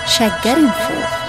ሸገር ኢንፎ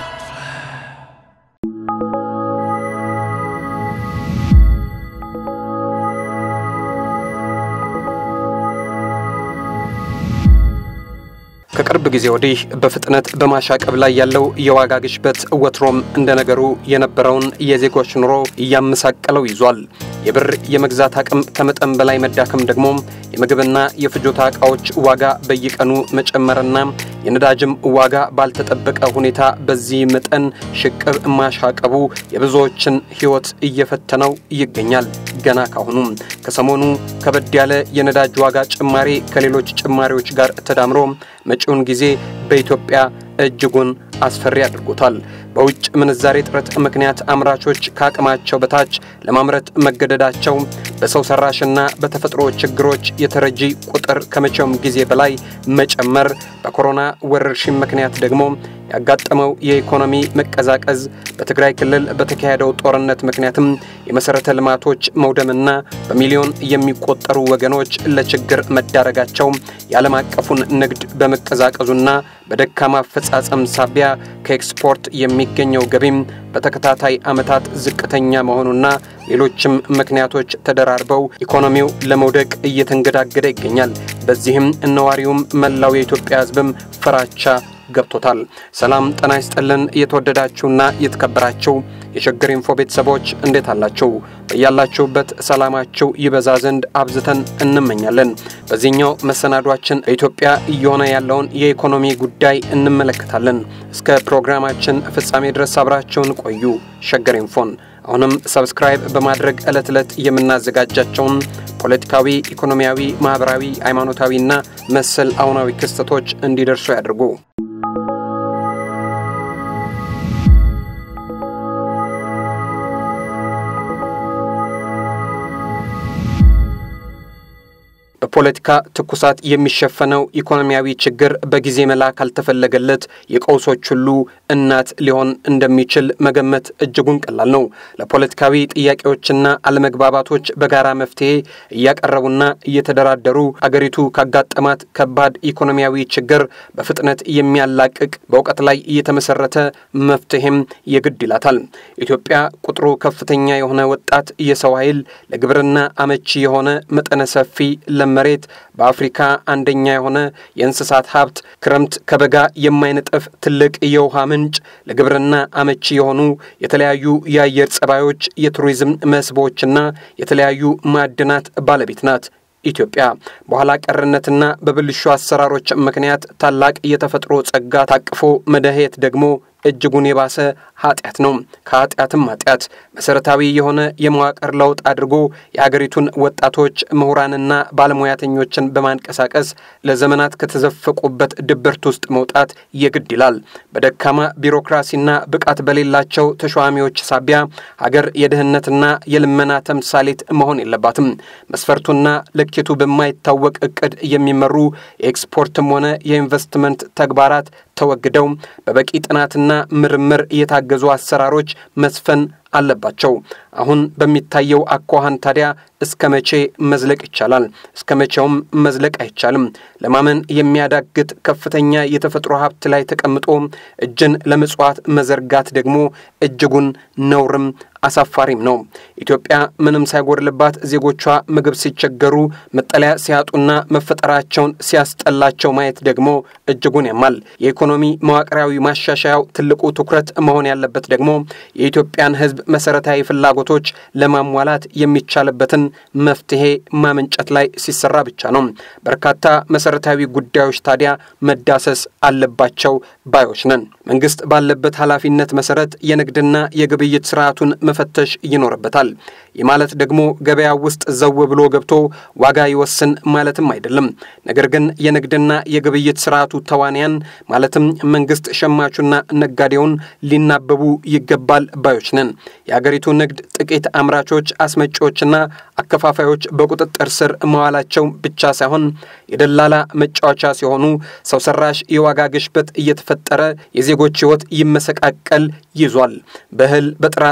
ከቅርብ ጊዜ ወዲህ በፍጥነት በማሻቀብ ላይ ያለው የዋጋ ግሽበት ወትሮም እንደ ነገሩ የነበረውን የዜጎች ኑሮ እያመሳቀለው ይዟል። የብር የመግዛት አቅም ከመጠን በላይ መዳከም ደግሞ የምግብና የፍጆታ ዕቃዎች ዋጋ በየቀኑ መጨመርና የነዳጅም ዋጋ ባልተጠበቀ ሁኔታ በዚህ መጠን ሽቅብ ማሻቀቡ የብዙዎችን ሕይወት እየፈተነው ይገኛል። ገና ካሁኑ ከሰሞኑ ከበድ ያለ የነዳጅ ዋጋ ጭማሪ ከሌሎች ጭማሪዎች ጋር ተዳምሮ መጪውን ጊዜ በኢትዮጵያ እጅጉን አስፈሪ አድርጎታል። በውጭ ምንዛሬ እጥረት ምክንያት አምራቾች ከአቅማቸው በታች ለማምረት መገደዳቸው፣ በሰው ሰራሽና በተፈጥሮ ችግሮች የተረጂ ቁጥር ከመቼውም ጊዜ በላይ መጨመር፣ በኮሮና ወረርሽኝ ምክንያት ደግሞ ያጋጠመው የኢኮኖሚ መቀዛቀዝ፣ በትግራይ ክልል በተካሄደው ጦርነት ምክንያትም የመሠረተ ልማቶች መውደምና በሚሊዮን የሚቆጠሩ ወገኖች ለችግር መዳረጋቸው የዓለም አቀፉን ንግድ በመቀዛቀዙና በደካማ አፈጻጸም ሳቢያ ከኤክስፖርት የሚገኘው ገቢም በተከታታይ ዓመታት ዝቅተኛ መሆኑና ሌሎችም ምክንያቶች ተደራርበው ኢኮኖሚው ለመውደቅ እየተንገዳገደ ይገኛል። በዚህም ነዋሪውም መላው የኢትዮጵያ ሕዝብም ፍራቻ ገብቶታል። ሰላም ጤና ይስጥልን። የተወደዳችሁና የተከበራችሁ የሸገር ኢንፎ ቤተሰቦች እንዴት አላችሁ? በያላችሁበት ሰላማችሁ ይበዛ ዘንድ አብዝተን እንመኛለን። በዚህኛው መሰናዷችን በኢትዮጵያ እየሆነ ያለውን የኢኮኖሚ ጉዳይ እንመለከታለን። እስከ ፕሮግራማችን ፍጻሜ ድረስ አብራችሁን ቆዩ። ሸገር ኢንፎን አሁንም ሰብስክራይብ በማድረግ ዕለት ዕለት የምናዘጋጃቸውን ፖለቲካዊ፣ ኢኮኖሚያዊ፣ ማኅበራዊ፣ ሃይማኖታዊና መሰል አሁናዊ ክስተቶች እንዲደርሱ ያድርጉ። በፖለቲካ ትኩሳት የሚሸፈነው ኢኮኖሚያዊ ችግር በጊዜ መላ ካልተፈለገለት የቀውሶች ሁሉ እናት ሊሆን እንደሚችል መገመት እጅጉን ቀላል ነው። ለፖለቲካዊ ጥያቄዎችና አለመግባባቶች በጋራ መፍትሄ እያቀረቡና እየተደራደሩ አገሪቱ ካጋጠማት ከባድ ኢኮኖሚያዊ ችግር በፍጥነት የሚያላቅቅ በእውቀት ላይ እየተመሰረተ መፍትሄም የግድ ይላታል። ኢትዮጵያ ቁጥሩ ከፍተኛ የሆነ ወጣት የሰው ኃይል ለግብርና አመቺ የሆነ መጠነ ሰፊ መሬት በአፍሪካ አንደኛ የሆነ የእንስሳት ሀብት፣ ክረምት ከበጋ የማይነጥፍ ትልቅ የውሃ ምንጭ፣ ለግብርና አመቺ የሆኑ የተለያዩ የአየር ጸባዮች፣ የቱሪዝም መስህቦችና የተለያዩ ማዕድናት ባለቤት ናት። ኢትዮጵያ በኋላ ቀርነትና በብልሹ አሰራሮች ምክንያት ታላቅ የተፈጥሮ ጸጋ ታቅፎ መደሄት ደግሞ እጅጉን የባሰ ኃጢአት ነው። ከኃጢአትም ኃጢአት መሰረታዊ የሆነ የመዋቅር ለውጥ አድርጎ የአገሪቱን ወጣቶች ምሁራንና ባለሙያተኞችን በማንቀሳቀስ ለዘመናት ከተዘፈቁበት ድብርት ውስጥ መውጣት የግድ ይላል። በደካማ ቢሮክራሲና ብቃት በሌላቸው ተሿሚዎች ሳቢያ ሀገር የድህነትና የልመና ተምሳሌት መሆን የለባትም። መስፈርቱና ልኬቱ በማይታወቅ እቅድ የሚመሩ የኤክስፖርትም ሆነ የኢንቨስትመንት ተግባራት ተወግደው በበቂ ጥናትና ምርምር የታገዙ አሰራሮች መስፈን አለባቸው። አሁን በሚታየው አኳኋን ታዲያ እስከ መቼ መዝለቅ ይቻላል? እስከ መቼውም መዝለቅ አይቻልም። ለማመን የሚያዳግት ከፍተኛ የተፈጥሮ ሀብት ላይ ተቀምጦ እጅን ለምጽዋት መዘርጋት ደግሞ እጅጉን ነውርም አሳፋሪም ነው። ኢትዮጵያ ምንም ሳይጎድልባት ዜጎቿ ምግብ ሲቸገሩ፣ መጠለያ ሲያጡና መፈጠራቸውን ሲያስጠላቸው ማየት ደግሞ እጅጉን ያማል። የኢኮኖሚ መዋቅራዊ ማሻሻያው ትልቁ ትኩረት መሆን ያለበት ደግሞ የኢትዮጵያን ሕዝብ መሰረታዊ ፍላጎቶች ለማሟላት የሚቻልበትን መፍትሄ ማመንጨት ላይ ሲሰራ ብቻ ነው። በርካታ መሰረታዊ ጉዳዮች ታዲያ መዳሰስ አለባቸው ባዮች ነን። መንግስት ባለበት ኃላፊነት መሰረት የንግድና የግብይት ስርዓቱን መፈተሽ ይኖርበታል። ይህ ማለት ደግሞ ገበያ ውስጥ ዘው ብሎ ገብቶ ዋጋ ይወስን ማለትም አይደለም። ነገር ግን የንግድና የግብይት ስርዓቱ ተዋንያን ማለትም መንግስት፣ ሸማቹና ነጋዴውን ሊናበቡ ይገባል ባዮች ነን። የአገሪቱ ንግድ ጥቂት አምራቾች፣ አስመጪዎችና አከፋፋዮች በቁጥጥር ስር መዋላቸው ብቻ ሳይሆን የደላላ መጫወቻ ሲሆኑ ሰው ሰራሽ የዋጋ ግሽበት እየተፈጠረ የዜጎች ሕይወት ይመሰቃቀል ይዟል። በእህል፣ በጥራጥሬ፣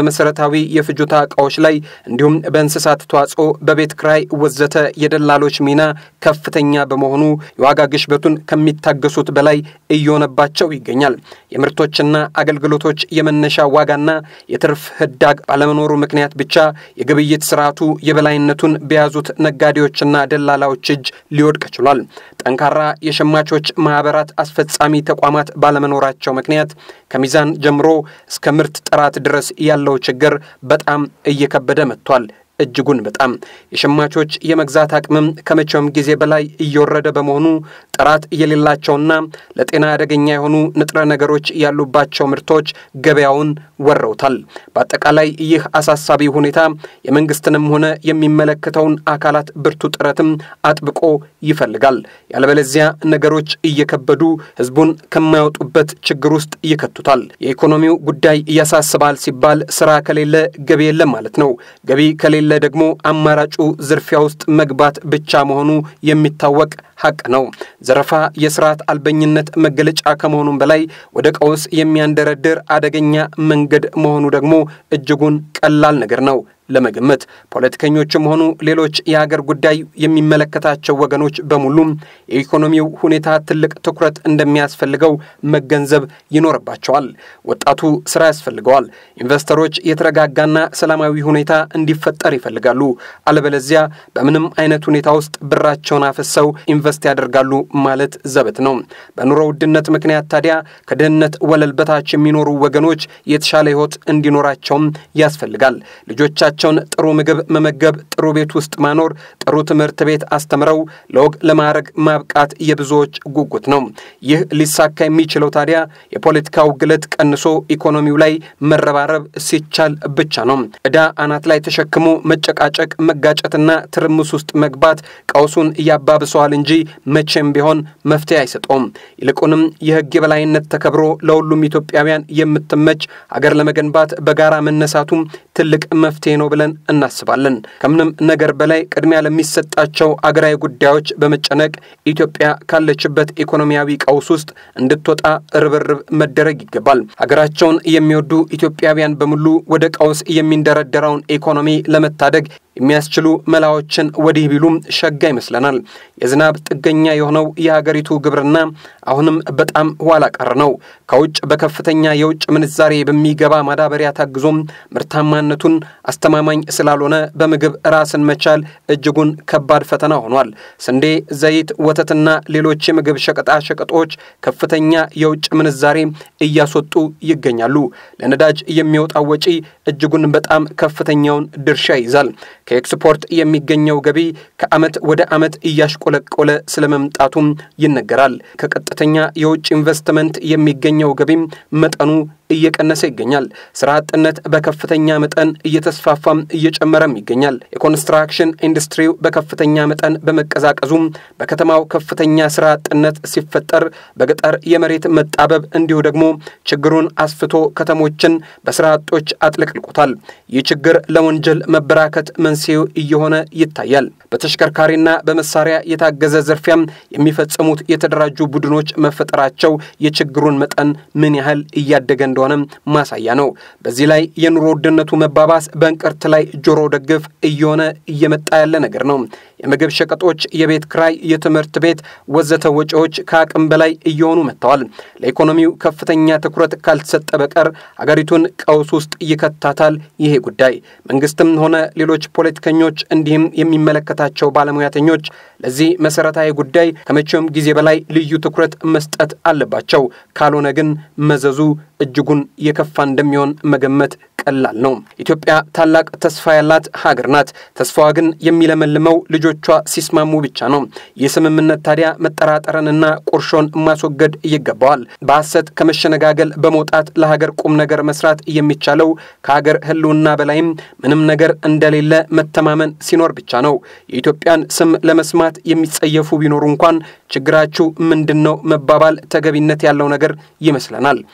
በመሰረታዊ የፍጆታ ዕቃዎች ላይ እንዲሁም በእንስሳት ተዋጽኦ፣ በቤት ክራይ ወዘተ የደላሎች ሚና ከፍተኛ በመሆኑ የዋጋ ግሽበቱን ከሚታገሱት በላይ እየሆነባቸው ይገኛል። የምርቶችና አገልግሎቶች የመነሻ ዋጋና የትርፍ ህዳግ ባለመኖሩ ምክንያት ብቻ የግብይት ስርዓቱ የበላይነቱን በያዙት ነጋዴዎችና ደላላዎች እጅ ሊወድቅ ችሏል። ጠንካራ የሸማቾች ማህበራት አስፈጻሚ ተቋማት ባለመኖራቸው ምክንያት ከሚዛን ጀምሮ እስከ ምርት ጥራት ድረስ ያለው ችግር በጣም እየከበደ መጥቷል። እጅጉን በጣም የሸማቾች የመግዛት አቅምም ከመቼውም ጊዜ በላይ እየወረደ በመሆኑ ጥራት የሌላቸውና ለጤና አደገኛ የሆኑ ንጥረ ነገሮች ያሉባቸው ምርቶች ገበያውን ወረውታል። በአጠቃላይ ይህ አሳሳቢ ሁኔታ የመንግስትንም ሆነ የሚመለከተውን አካላት ብርቱ ጥረትም አጥብቆ ይፈልጋል። ያለበለዚያ ነገሮች እየከበዱ ህዝቡን ከማያወጡበት ችግር ውስጥ ይከቱታል። የኢኮኖሚው ጉዳይ ያሳስባል ሲባል ስራ ከሌለ ገቢ የለም ማለት ነው። ገቢ ከሌለ ደግሞ አማራጩ ዝርፊያ ውስጥ መግባት ብቻ መሆኑ የሚታወቅ ሀቅ ነው። ዘረፋ የስርዓት አልበኝነት መገለጫ ከመሆኑም በላይ ወደ ቀውስ የሚያንደረድር አደገኛ መንገድ መሆኑ ደግሞ እጅጉን ቀላል ነገር ነው ለመገመት ፖለቲከኞችም ሆኑ ሌሎች የሀገር ጉዳይ የሚመለከታቸው ወገኖች በሙሉም የኢኮኖሚው ሁኔታ ትልቅ ትኩረት እንደሚያስፈልገው መገንዘብ ይኖርባቸዋል። ወጣቱ ስራ ያስፈልገዋል። ኢንቨስተሮች የተረጋጋና ሰላማዊ ሁኔታ እንዲፈጠር ይፈልጋሉ። አለበለዚያ በምንም አይነት ሁኔታ ውስጥ ብራቸውን አፍሰው ኢንቨስት ያደርጋሉ ማለት ዘበት ነው። በኑሮ ውድነት ምክንያት ታዲያ ከድህነት ወለል በታች የሚኖሩ ወገኖች የተሻለ ህይወት እንዲኖራቸውም ያስፈልጋል። ልጆቻቸውን ጥሩ ምግብ መመገብ፣ ጥሩ ቤት ውስጥ ማኖር፣ ጥሩ ትምህርት ቤት አስተምረው ለወግ ለማዕረግ ማብቃት የብዙዎች ጉጉት ነው። ይህ ሊሳካ የሚችለው ታዲያ የፖለቲካው ግለት ቀንሶ ኢኮኖሚው ላይ መረባረብ ሲቻል ብቻ ነው። ዕዳ አናት ላይ ተሸክሞ መጨቃጨቅ፣ መጋጨትና ትርምስ ውስጥ መግባት ቀውሱን እያባብሰዋል እንጂ መቼም ቢሆን መፍትሄ አይሰጠውም። ይልቁንም የህግ የበላይነት ተከብሮ ለሁሉም ኢትዮጵያውያን የምትመች ሀገር ለመገንባት በጋራ መነሳቱም ትልቅ መፍትሄ ነው ብለን እናስባለን። ከምንም ነገር በላይ ቅድሚያ ለሚሰጣቸው አገራዊ ጉዳዮች በመጨነቅ ኢትዮጵያ ካለችበት ኢኮኖሚያዊ ቀውስ ውስጥ እንድትወጣ ርብርብ መደረግ ይገባል። ሀገራቸውን የሚወዱ ኢትዮጵያውያን በሙሉ ወደ ቀውስ የሚንደረደረውን ኢኮኖሚ ለመታደግ የሚያስችሉ መላዎችን ወዲህ ቢሉም ሸጋ ይመስለናል። የዝናብ ጥገኛ የሆነው የሀገሪቱ ግብርና አሁንም በጣም ኋላ ቀር ነው። ከውጭ በከፍተኛ የውጭ ምንዛሬ በሚገባ ማዳበሪያ ታግዞም ምርታማነቱን አስተማማኝ ስላልሆነ በምግብ ራስን መቻል እጅጉን ከባድ ፈተና ሆኗል። ስንዴ፣ ዘይት፣ ወተትና ሌሎች የምግብ ሸቀጣ ሸቀጦች ከፍተኛ የውጭ ምንዛሬ እያስወጡ ይገኛሉ። ለነዳጅ የሚወጣው ወጪ እጅጉን በጣም ከፍተኛውን ድርሻ ይይዛል። ከኤክስፖርት የሚገኘው ገቢ ከዓመት ወደ ዓመት እያሽቆለቆለ ስለመምጣቱም ይነገራል። ከቀጥተኛ የውጭ ኢንቨስትመንት የሚገኘው ገቢም መጠኑ እየቀነሰ ይገኛል። ስራ አጥነት በከፍተኛ መጠን እየተስፋፋም እየጨመረም ይገኛል። የኮንስትራክሽን ኢንዱስትሪው በከፍተኛ መጠን በመቀዛቀዙም በከተማው ከፍተኛ ስራ አጥነት ሲፈጠር፣ በገጠር የመሬት መጣበብ እንዲሁ ደግሞ ችግሩን አስፍቶ ከተሞችን በስራ አጦች አጥለቅልቆታል። ይህ ችግር ለወንጀል መበራከት መንስኤው እየሆነ ይታያል። በተሽከርካሪና በመሳሪያ የታገዘ ዝርፊያም የሚፈጽሙት የተደራጁ ቡድኖች መፈጠራቸው የችግሩን መጠን ምን ያህል እያደገ እንደሆነም ማሳያ ነው። በዚህ ላይ የኑሮ ውድነቱ መባባስ በእንቅርት ላይ ጆሮ ደግፍ እየሆነ እየመጣ ያለ ነገር ነው። የምግብ ሸቀጦች፣ የቤት ክራይ፣ የትምህርት ቤት ወዘተ ወጪዎች ከአቅም በላይ እየሆኑ መጥተዋል። ለኢኮኖሚው ከፍተኛ ትኩረት ካልተሰጠ በቀር አገሪቱን ቀውስ ውስጥ ይከታታል። ይሄ ጉዳይ መንግስትም ሆነ ሌሎች ፖለቲከኞች እንዲህም የሚመለከታቸው ባለሙያተኞች ለዚህ መሰረታዊ ጉዳይ ከመቼውም ጊዜ በላይ ልዩ ትኩረት መስጠት አለባቸው። ካልሆነ ግን መዘዙ እጅጉን የከፋ እንደሚሆን መገመት ቀላል ነው። ኢትዮጵያ ታላቅ ተስፋ ያላት ሀገር ናት። ተስፋዋ ግን የሚለመልመው ልጆቿ ሲስማሙ ብቻ ነው። ይህ ስምምነት ታዲያ መጠራጠርንና ቁርሾን ማስወገድ ይገባዋል። በሐሰት ከመሸነጋገል በመውጣት ለሀገር ቁም ነገር መስራት የሚቻለው ከሀገር ሕልውና በላይም ምንም ነገር እንደሌለ መተማመን ሲኖር ብቻ ነው። የኢትዮጵያን ስም ለመስማት የሚጸየፉ ቢኖሩ እንኳን ችግራችሁ ምንድን ነው መባባል ተገቢነት ያለው ነገር ይመስለናል። ምክንያቱም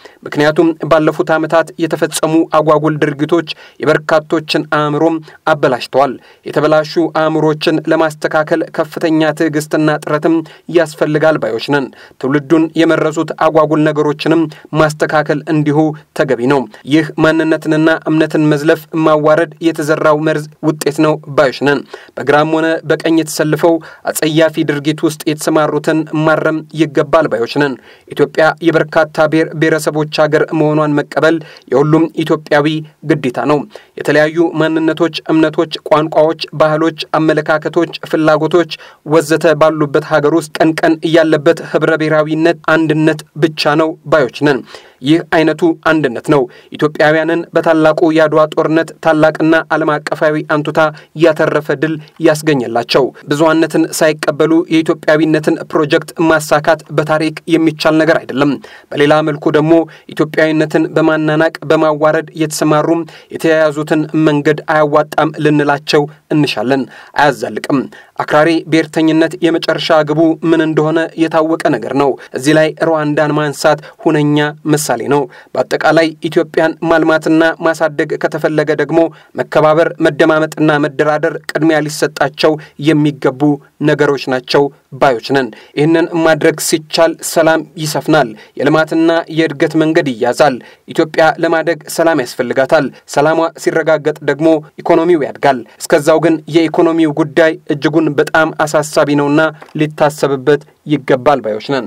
ምክንያቱም ባለፉት ዓመታት የተፈጸሙ አጓጉል ድርጊቶች የበርካቶችን አእምሮም አበላሽተዋል። የተበላሹ አእምሮችን ለማስተካከል ከፍተኛ ትዕግስትና ጥረትም ያስፈልጋል ባዮች ነን። ትውልዱን የመረሱት አጓጉል ነገሮችንም ማስተካከል እንዲሁ ተገቢ ነው። ይህ ማንነትንና እምነትን መዝለፍ፣ ማዋረድ የተዘራው መርዝ ውጤት ነው ባዮች ነን። በግራም ሆነ በቀኝ የተሰልፈው አጸያፊ ድርጊት ውስጥ የተሰማሩትን ማረም ይገባል ባዮች ነን። ኢትዮጵያ የበርካታ ብሔር ብሔረሰቦች ሀገር መሆኗን መቀበል የሁሉም ኢትዮጵያዊ ግዴታ ነው። የተለያዩ ማንነቶች፣ እምነቶች፣ ቋንቋዎች፣ ባህሎች፣ አመለካከቶች፣ ፍላጎቶች ወዘተ ባሉበት ሀገር ውስጥ ቀን ቀን ያለበት ህብረ ብሔራዊነት አንድነት ብቻ ነው ባዮች ነን። ይህ አይነቱ አንድነት ነው ኢትዮጵያውያንን በታላቁ የአድዋ ጦርነት ታላቅና ዓለም አቀፋዊ አንቱታ ያተረፈ ድል ያስገኘላቸው። ብዙሃነትን ሳይቀበሉ የኢትዮጵያዊነትን ፕሮጀክት ማሳካት በታሪክ የሚቻል ነገር አይደለም። በሌላ መልኩ ደግሞ ኢትዮጵያዊነትን በማናናቅ በማዋረድ የተሰማሩም የተያያዙትን መንገድ አያዋጣም ልንላቸው እንሻለን። አያዛልቅም። አክራሪ ብሔርተኝነት የመጨረሻ ግቡ ምን እንደሆነ የታወቀ ነገር ነው። እዚህ ላይ ሩዋንዳን ማንሳት ሁነኛ ምሳሌ ነው። በአጠቃላይ ኢትዮጵያን ማልማትና ማሳደግ ከተፈለገ ደግሞ መከባበር፣ መደማመጥና መደራደር ቅድሚያ ሊሰጣቸው የሚገቡ ነገሮች ናቸው ባዮች ነን። ይህንን ማድረግ ሲቻል ሰላም ይሰፍናል፣ የልማትና የእድገት መንገድ ይያዛል። ኢትዮጵያ ለማደግ ሰላም ያስፈልጋታል። ሰላሟ ሲረጋገጥ ደግሞ ኢኮኖሚው ያድጋል። እስከዛው ግን የኢኮኖሚው ጉዳይ እጅጉን በጣም አሳሳቢ ነውና ሊታሰብበት ይገባል ባዮች ነን።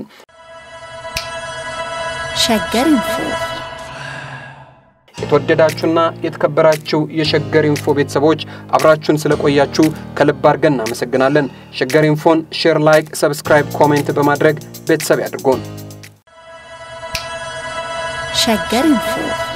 ሸገር ኢንፎ የተወደዳችሁና የተከበራችሁ የሸገር ኢንፎ ቤተሰቦች አብራችሁን ስለቆያችሁ ከልብ አድርገን እናመሰግናለን። ሸገር ኢንፎን ሼር፣ ላይክ፣ ሰብስክራይብ፣ ኮሜንት በማድረግ ቤተሰብ ያድርጎን። ሸገር ኢንፎ